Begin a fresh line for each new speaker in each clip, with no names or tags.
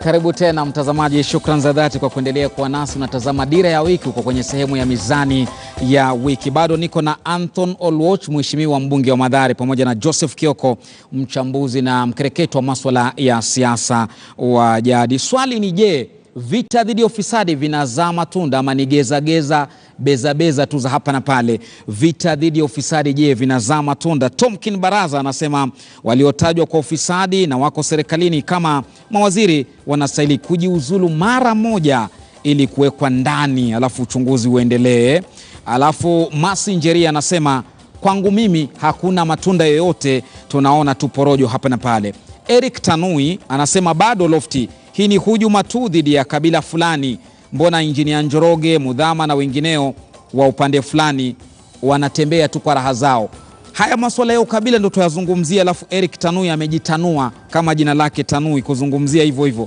Karibu tena mtazamaji, shukran za dhati kwa kuendelea kuwa nasi. Unatazama Dira ya Wiki, uko kwenye sehemu ya Mizani ya Wiki. Bado niko na Anthon Olwoch, mheshimiwa mbunge wa Mathare, pamoja na Joseph Kioko, mchambuzi na mkereketo wa maswala ya siasa wa jadi. Swali ni je, vita dhidi ya ufisadi vinazaa matunda ama ni gezageza bezabeza tu za hapa na pale? Vita dhidi ya ufisadi, je, vinazaa matunda? Tomkin Baraza anasema waliotajwa kwa ufisadi na wako serikalini kama mawaziri wanastahili kujiuzulu mara moja ili kuwekwa ndani, alafu uchunguzi uendelee. Alafu Masi Njeria anasema kwangu mimi hakuna matunda yoyote, tunaona tu porojo hapa na pale. Eric Tanui anasema bado lofti hii ni hujuma tu dhidi ya kabila fulani. Mbona injinia Njoroge, Mudhama na wengineo wa upande fulani wanatembea tu kwa raha zao? Haya masuala ya ukabila ndo tuyazungumzia, alafu Eric Tanui amejitanua kama jina lake Tanui kuzungumzia hivyo hivyo.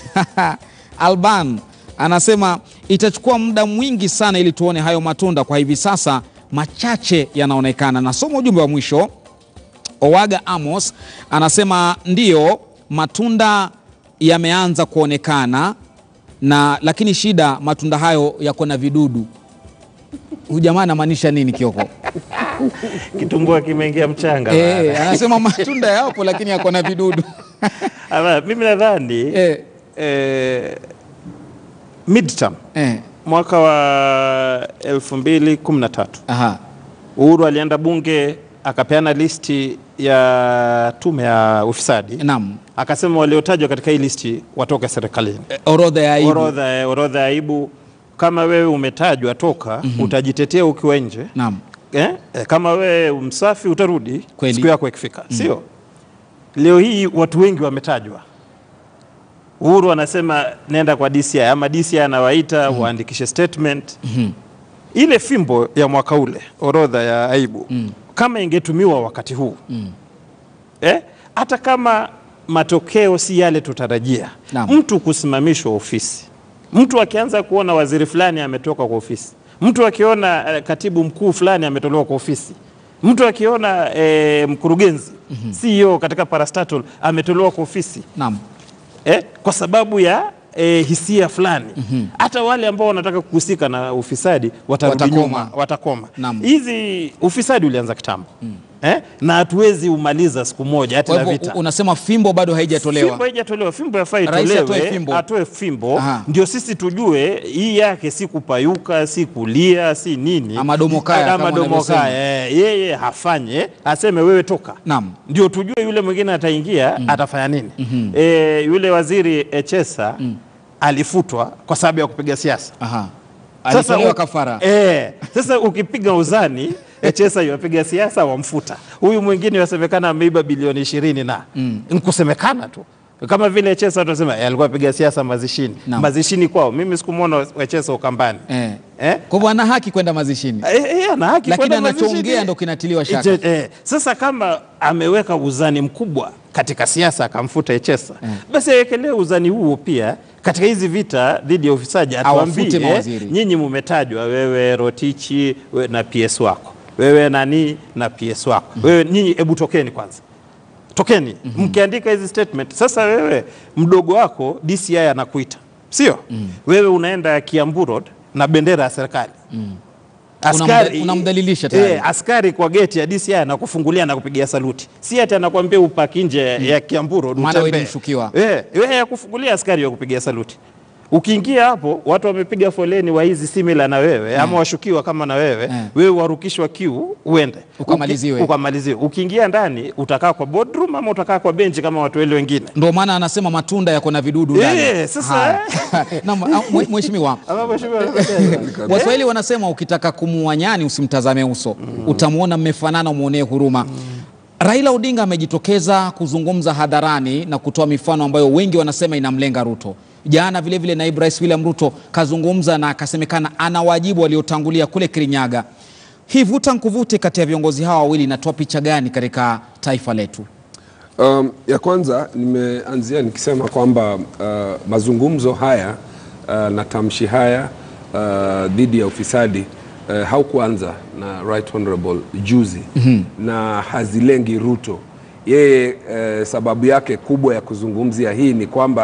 Alban anasema itachukua muda mwingi sana ili tuone hayo matunda. Kwa hivi sasa machache yanaonekana. Nasoma ujumbe wa mwisho. Owaga Amos anasema ndiyo matunda yameanza kuonekana na lakini shida matunda hayo yako na vidudu. Huyu jamaa anamaanisha nini Kioko?
Kitumbua kimeingia mchanga.
Eh, anasema matunda yapo lakini yako na vidudu.
Ama, mimi nadhani
Eh,
eh, midterm
eh,
mwaka wa 2013
aha.
Uhuru alienda bunge akapeana listi ya tume ya ufisadi,
Naam.
akasema waliotajwa katika hii listi watoke serikalini.
Eh, Orodha ya aibu.
Orodha eh, orodha ya aibu. Kama wewe umetajwa toka, utajitetea ukiwa nje
Naam.
eh? Eh, kama wewe msafi utarudi
Kweli.
siku yako ikifika, sio? Leo hii watu wengi wametajwa. Uhuru anasema nenda kwa DCI ama DCI anawaita waandikishe statement. Ile fimbo ya mwaka ule, orodha ya aibu, kama ingetumiwa wakati huu eh, hata kama matokeo si yale tutarajia,
Naam.
mtu kusimamishwa ofisi, mtu akianza kuona waziri fulani ametoka kwa ofisi, mtu akiona eh, katibu mkuu fulani ametolewa kwa ofisi, mtu akiona eh, mkurugenzi CEO katika parastatal ametolewa kwa ofisi
Naam.
eh, kwa sababu ya eh, hisia fulani hata wale ambao wanataka kuhusika na ufisadi watarudi
Watakoma.
nyuma, watakoma.
Naam.
Hizi ufisadi ulianza kitambo eh, na hatuwezi umaliza siku moja hata
Kwa
na
hivyo
vita.
u- unasema fimbo bado haijatolewa.
Fimbo haijatolewa, fimbo yafaa
Rais
itolewe,
atoe fimbo.
atoe fimbo
Aha.
ndio sisi tujue hii yake si kupayuka, si kulia, si nini,
Ama domo kaya,
ama
kama
domo
wanavyosema.
kaya. Eh, yeye hafanye, aseme wewe toka
Naam.
ndio tujue yule mwingine ataingia atafanya nini. Eh, yule waziri Echesa alifutwa kwa sababu ya kupiga siasa.
Aha.
Sasa
Alitolewa
u-
kafara.
Eh, sasa ukipiga uzani Echesa yapiga siasa wamfuta. Huyu mwingine yasemekana ameiba bilioni ishirini na nkusemekana tu kama vile Echesa tunasema eh, alikuwa apiga siasa mazishini
Naam.
mazishini kwao. Mimi sikumwona Echesa Ukambani
Eh.
eh?
Kwa hivyo ana haki kwenda mazishini.
Eh, eh, ana haki
Lakini
kwenda
anachoongea
mazishini.
ndo kinatiliwa shaka.
Eh, eh, sasa kama ameweka uzani mkubwa katika siasa akamfuta Echesa basi awekelee uzani huo pia katika hizi vita dhidi ya ufisadi,
Awafute
atuambie
mawaziri.
nyinyi mumetajwa, wewe Rotichi we, na PS wako wewe nani na PS wako wewe, nyinyi hebu tokeni kwanza tokeni mkiandika hizi statement. Sasa wewe mdogo wako DCI anakuita sio? Wewe unaenda Kiambu Road na bendera ya serikali
Unamda- unamdhalilisha tayari.
eh, askari kwa geti ya DCI anakufungulia na kupigia saluti, si ati anakuambia upaki nje ya Kiambu Road
Maana wewe ni
utembee.
mshukiwa.
Eh, wewe yakufungulia askari wa kupigia saluti. Ukiingia hapo watu wamepiga foleni wa hizi simila na wewe ama washukiwa kama na wewe
Eh.
wewe warukishwa kiu uende
Ukamaliziwe.
Uki- ukamaliziwe. Ukiingia ndani utakaa kwa boardroom ama utakaa kwa benchi kama watu wale wengine.
Ndio maana anasema matunda yako na vidudu ndani.
Eh, sasa-
Haya. Naam, ah, mwe- mheshimiwa.
Ama mheshimiwa
Waswahili wanasema ukitaka kumuua nyani usimtazame uso, utamwona mmefanana, umwonee huruma. Raila Odinga amejitokeza kuzungumza hadharani na kutoa mifano ambayo wengi wanasema inamlenga Ruto. Jana vilevile naibu rais William Ruto kazungumza na akasemekana ana wajibu waliotangulia kule Kirinyaga. Hii vuta nkuvute kati ya viongozi hawa wawili inatoa picha gani katika taifa letu?
Um, ya kwanza nimeanzia nikisema kwamba uh, mazungumzo haya uh, na tamshi haya uh, dhidi ya ufisadi uh, haukuanza na Right Honorable juzi na hazilengi Ruto. Yeye uh, sababu yake kubwa ya kuzungumzia hii ni kwamba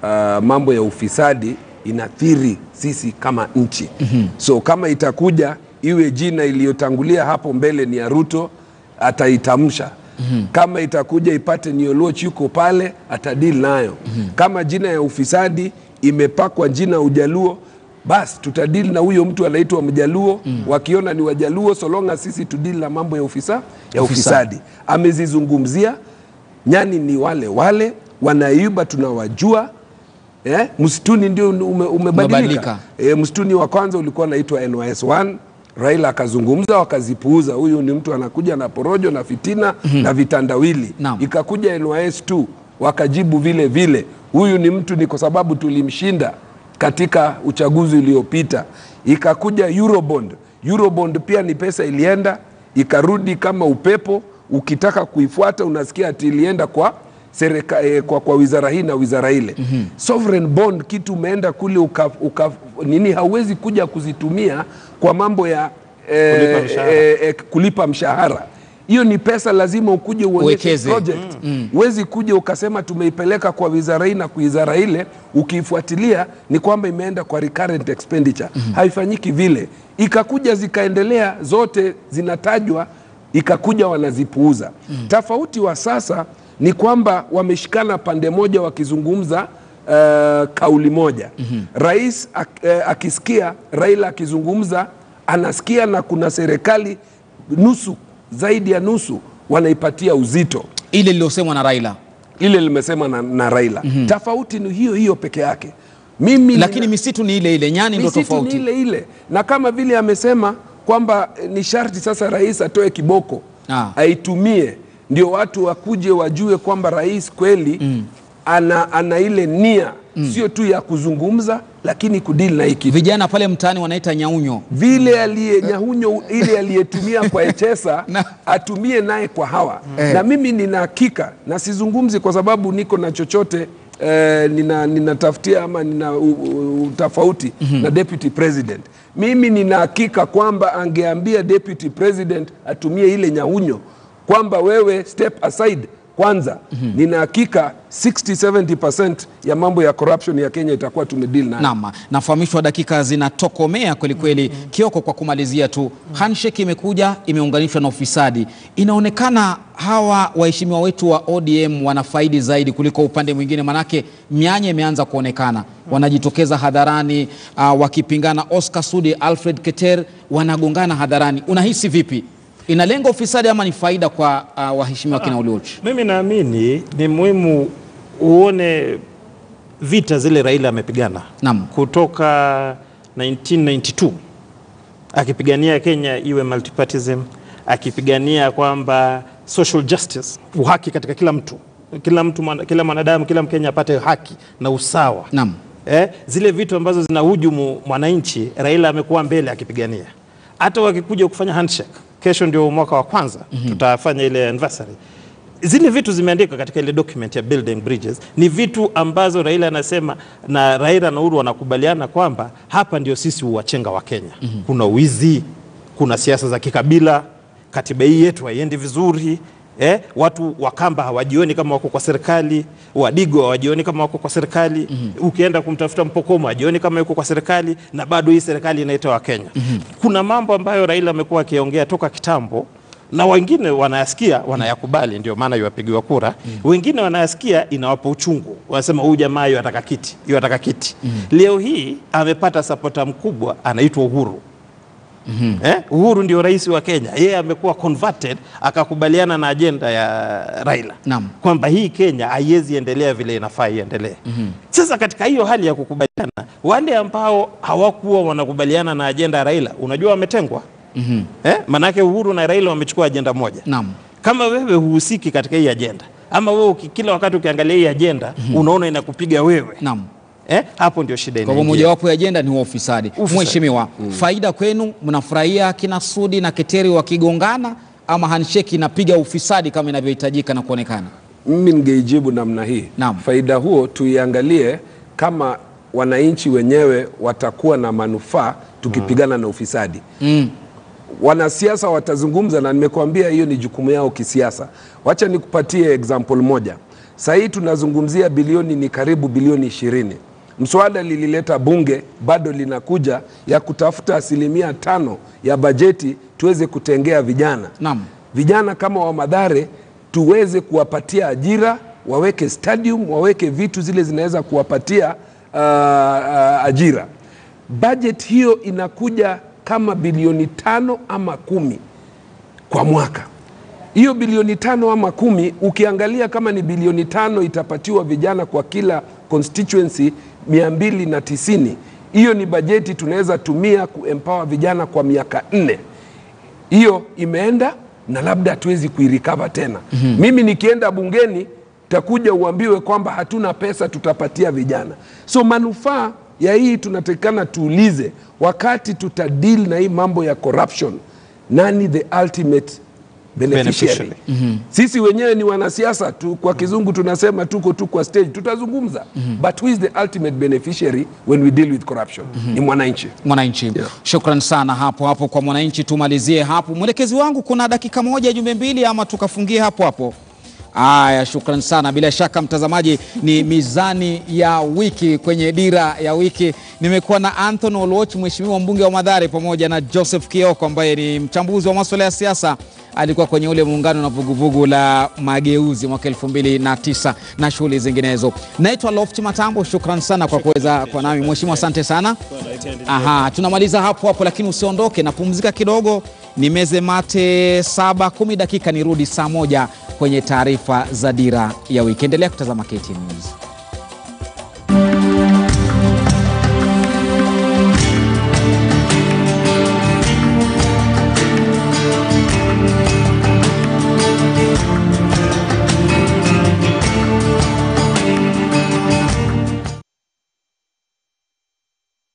uh, mambo ya ufisadi inathiri sisi kama nchi mm-hmm. so kama itakuja iwe jina iliyotangulia hapo mbele ni ya Ruto ataitamsha mm-hmm. kama itakuja ipate ni Oloch yuko pale atadili nayo mm-hmm. kama jina ya ufisadi imepakwa jina Ujaluo basi tutadili na huyo mtu anaitwa Mjaluo mm. wakiona ni Wajaluo solonga sisi tudili na mambo ya ufisa ya ufisadi amezizungumzia nyani ni wale wale wanaiba tunawajua eh? msituni ndio ume, umebadilika
Umebadilika.
e, msituni wa kwanza ulikuwa naitwa NYS1 Raila akazungumza wakazipuuza, huyu ni mtu anakuja na porojo na fitina na vitandawili.
Naam.
Ikakuja NYS2 wakajibu vile vile, huyu ni mtu ni kwa sababu tulimshinda katika uchaguzi uliopita. Ikakuja Eurobond. Eurobond pia ni pesa ilienda ikarudi kama upepo, ukitaka kuifuata unasikia ati ilienda kwa serika, eh, kwa, kwa wizara hii na wizara ile mm-hmm. Sovereign bond kitu umeenda kule uka, uka, nini hauwezi kuja kuzitumia kwa mambo ya eh,
Kulipa mshahara.
eh, eh, kulipa mshahara hiyo ni pesa lazima ukuje uonyeshe
Uwekeze.
project huwezi kuja ukasema tumeipeleka kwa wizara hii na kwa wizara ile ukiifuatilia ni kwamba imeenda kwa recurrent expenditure haifanyiki vile ikakuja zikaendelea zote zinatajwa ikakuja wanazipuuza tofauti wa sasa ni kwamba wameshikana pande moja wakizungumza uh, kauli moja rais ak, eh, akisikia Raila akizungumza anasikia na kuna serikali nusu zaidi ya nusu wanaipatia uzito
ile lililosemwa na Raila,
ile limesema na, na Raila tofauti ni hiyo hiyo peke yake mimi
lakini
nina-
misitu ni ile ile, nyani ndo
misitu ni
tofauti.
ile ile na kama vile amesema kwamba eh, ni sharti sasa rais atoe kiboko
Ah.
aitumie ndio watu wakuje wajue kwamba rais kweli ana, ana ile nia sio tu ya kuzungumza lakini kudili na hiki
Vijana pale mtaani wanaita nyaunyo.
vile aliye nyahunyo ile aliyetumia kwa Echesa
Na-
atumie naye kwa hawa na mimi nina hakika na sizungumzi kwa sababu niko na chochote eh, nina ninatafutia ama nina u- u- utofauti na deputy president mimi nina hakika kwamba angeambia deputy president atumie ile nyahunyo kwamba wewe step aside kwanza nina hakika 60-70% ya mambo ya corruption ya Kenya itakuwa tumedeal nayo
Naam, nafahamishwa dakika zinatokomea kweli kweli. Kioko, kwa kumalizia tu, handshake imekuja imeunganishwa na ufisadi. Inaonekana hawa waheshimiwa wetu wa ODM wana faidi zaidi kuliko upande mwingine, manake mianya imeanza kuonekana, wanajitokeza hadharani uh, wakipingana. Oscar Sudi, Alfred Keter wanagongana hadharani. Unahisi vipi? Inalenga ufisadi ama ni faida kwa uh, waheshimiwa kina Oluoch?
Mimi naamini ni muhimu uone vita zile Raila amepigana
Naam.
kutoka 1992 akipigania Kenya iwe multipartism, akipigania kwamba social justice, uhaki katika kila mtu, kila mtu, mwana- kila mwanadamu, kila Mkenya apate haki na usawa.
Naam.
Eh, zile vitu ambazo zinahujumu mwananchi, Raila amekuwa mbele akipigania. Hata wakikuja kufanya handshake, kesho ndio mwaka wa kwanza tutafanya ile anniversary. Zile vitu zimeandikwa katika ile document ya building bridges, ni vitu ambazo Raila anasema na Raila na Uhuru wanakubaliana kwamba hapa ndio sisi uwachenga wa Kenya. Kuna wizi, kuna siasa za kikabila, katiba hii yetu haiendi vizuri eh, watu Wakamba hawajioni kama wako kwa serikali, Wadigo hawajioni kama wako kwa serikali ukienda kumtafuta Mpokomo hajioni kama yuko kwa serikali, na bado hii serikali inaita Wakenya. Kuna mambo ambayo Raila amekuwa akiongea toka kitambo na wengine wanayasikia wanayakubali, ndio maana iwapigiwa kura. Wengine wanayasikia inawapa uchungu, wanasema huyu jamaa yu ataka kiti, yu ataka kiti. Leo hii amepata sapota mkubwa anaitwa Uhuru. Eh, Uhuru ndio rais wa Kenya, yeye amekuwa converted akakubaliana na ajenda ya Raila
Naam.
kwamba hii Kenya haiwezi endelea vile inafaa iendelee. Sasa katika hiyo hali ya kukubaliana, wale ambao hawakuwa wanakubaliana na ajenda ya Raila, unajua wametengwa. Eh, manake Uhuru na Raila wamechukua ajenda moja.
Naam.
Kama wewe huhusiki katika hii ajenda ama wewe uki- kila wakati ukiangalia hii ajenda unaona inakupiga wewe
Naam.
eh, hapo ndio shida
Kwa hivyo
inaingia.
mojawapo ya ajenda ni huo ufisadi.
Ufisadi.
Mheshimiwa, faida kwenu, mnafurahia kina Sudi na Keteri wakigongana ama handshake inapiga ufisadi kama inavyohitajika na kuonekana?
mimi ningeijibu namna hii
Naam.
faida huo tuiangalie kama wananchi wenyewe watakuwa na manufaa tukipigana na ufisadi
Mm.
wanasiasa watazungumza na nimekuambia hiyo ni jukumu yao kisiasa wacha nikupatie example moja Saa hii tunazungumzia bilioni ni karibu bilioni ishirini. Mswada lilileta bunge bado linakuja ya kutafuta asilimia tano ya bajeti tuweze kutengea vijana
Naam.
vijana kama wa Madhare tuweze kuwapatia ajira, waweke stadium, waweke vitu zile zinaweza kuwapatia uh, uh, ajira. Budget hiyo inakuja kama bilioni tano ama kumi kwa mwaka. Hiyo bilioni tano ama kumi, ukiangalia kama ni bilioni tano itapatiwa vijana kwa kila constituency mia mbili na tisini, hiyo ni bajeti tunaweza tumia kuempower vijana kwa miaka nne hiyo imeenda na labda hatuwezi kuirikava tena. Mimi nikienda bungeni takuja uambiwe kwamba hatuna pesa tutapatia vijana. So manufaa ya hii tunatakikana tuulize, wakati tuta deal na hii mambo ya corruption, nani the ultimate beneficiary?
Beneficiary.
Sisi wenyewe ni wanasiasa tu, kwa kizungu tunasema tuko tu kwa stage, tutazungumza but who is the ultimate beneficiary when we deal with corruption? Ni mwananchi.
Mwananchi. Shukran sana hapo hapo kwa Mwananchi. Tumalizie hapo, mwelekezi wangu, kuna dakika moja jumbe mbili, ama tukafungie hapo hapo? Aya, shukran sana. Bila shaka mtazamaji, ni mizani ya wiki kwenye dira ya wiki. Nimekuwa na Anthony Oluoch, mheshimiwa mbunge wa Mathare, pamoja na Joseph Kioko ambaye ni mchambuzi wa masuala ya siasa. Alikuwa kwenye ule muungano na vuguvugu la mageuzi mwaka elfu mbili na tisa na shughuli zinginezo. Naitwa Lofti Matambo, shukran sana kwa kuweza kwa nami mheshimiwa, asante sana. Aha, tunamaliza hapo hapo, lakini usiondoke, napumzika kidogo, nimeze mate saba kumi dakika, nirudi saa moja kwenye taarifa za dira ya wiki. Endelea kutazama KTN News.